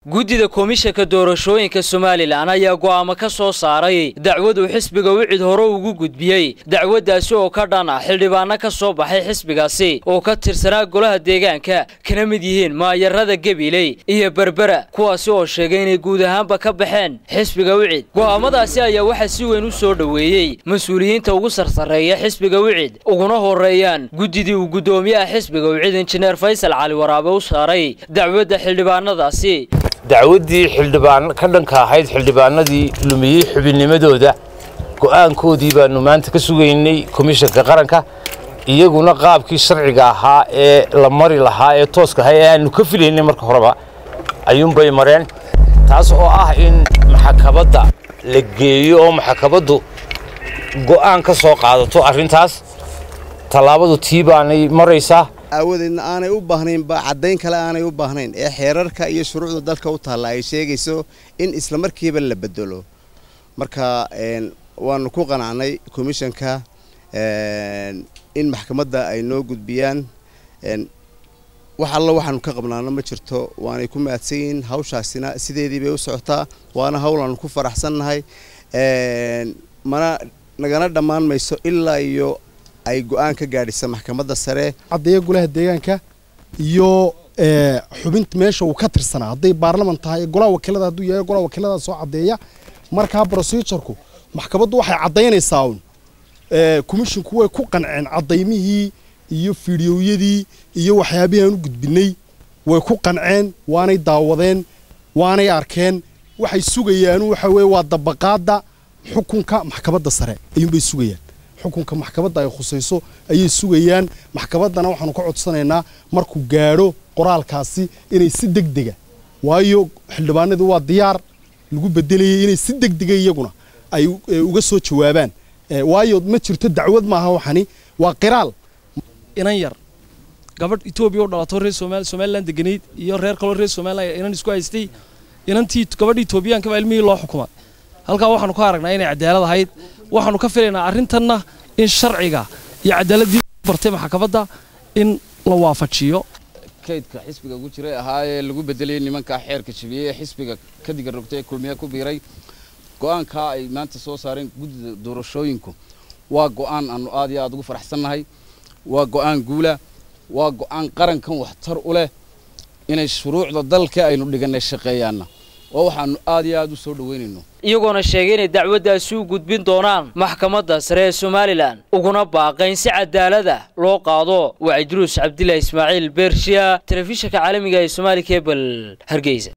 guddida komishanka doorashooyinka somalilan ayaa go'aamo ka soo saaray dacwad uu xisbiga wicid hore ugu gudbiyey dacwaddaasi oo ka dhan ah xildhibaano ka soo baxay xisbigaasi oo ka tirsanaa golaha deegaanka kana mid yihiin maayarada gabiley iyo berbera kuwaasi oo sheegay inay guud ahaanba ka baxeen xisbiga wicid go'aamadaasi ayaa waxaa si weyn u soo dhoweeyey mas-uuliyiinta ugu sarsareeya xisbiga wicid uguna horeeyaan guddidii uu guddoomiyaha xisbiga wicid injineer faysal cali waraabe u saaray dacwadda xildhibaanadaasi dacwaddii xildhibaan ka dhanka ahayd xildhibaanadii lumiyey xubinnimadooda go'aankoodii baanu maanta ka sugaynay komishanka qaranka iyaguna qaabkii sharciga ahaa ee la mari lahaa ee tooska ahaa ee aanu ka filaynay marka horeba ayuunbay mareen taas oo ah in maxakabadda la geeyo oo maxakabaddu go'aan ka soo qaadato arrintaas tallaabadu tii baanay maraysaa aawadeedna aanay u baahnaynba caddayn kale aanay u baahnayn ee xeerarka iyo shuruucda dalka u taalla ay sheegayso in isla markiiba la bedelo marka waanu ku qanacnay komishanka in maxkamadda ay noo gudbiyaan wax allo waxaanu ka qabnaano ma jirto waanay ku mahadsan yihiin hawshaasina sideedii bay u socotaa waana hawl aanu ku faraxsannahay mana nagana dhammaan mayso ilaa iyo ay go-aan ka gaadhisa maxkamadda sare caddeeya golaha deegaanka iyo xubinta meesha uu ka tirsanaa hadday baarlaman tahay golaha wakiilada hadduu yahay golaha wakiilada soo caddeeya markaa procedureku maxkamaddu waxay caddaynaysaa uun komishinku way ku qanceen caddaymihii iyo fidiyowyadii iyo waxyaabihii aan u gudbinay way ku qanceen waanay daawadeen waanay arkeen waxay sugayaanu waxa weye waa dabaqaadda xukunka maxkamadda sare ayuunbay sugayaan xukunka maxkamadda ay khusayso ayay sugayaan maxkamaddana waxaanu ka codsanaynaa markuu gaadho qoraalkaasi inay si deg dega waayo xildhibaanadii waa diyaar lagu bedelayay inay si deg dega iyaguna ay uga soo jawaabaan waayo ma jirto dacwad maaha waxani waa qiraal inan yar gabadh etoobiya u dhalato reer somalilan deganayd iyo reer kaloo reer somalilan inan isku haystay inantii gabadha etoobiyaanka baa ilmihii loo xukumay halkaa waxaanu ka aragnaa inay cadaalad ahayd waxaanu ka filaynaa arrintanna in sharciga iyo cadaaladii bartay maxkamadda in la waafajiyo kaydka xisbiga ugu jiray ahaa ee lagu bedelayay nimankaa xeerka jabiyey ee xisbiga ka diga rogtay ee kulmiya ku biiray go'aankaa ay maanta soo saareen guddida doorashooyinku waa go'aan aanu aad iyo aad ugu faraxsannahay waa go'aan guula waa go'aan qarankan waxtar u leh inay shuruucda dalka aynu dhigannay shaqeeyaanna oo waxaanu aad iyo aad u soo dhoweynayno iyagoona sheegay inay dacwaddaasi u gudbin doonaan maxkamadda sare ee somalilan uguna baaqayn si cadaalada loo qaado waa idruus cabdilaahi ismaaciil beershiya telefishinka caalamiga ee somaali kebel hargeysa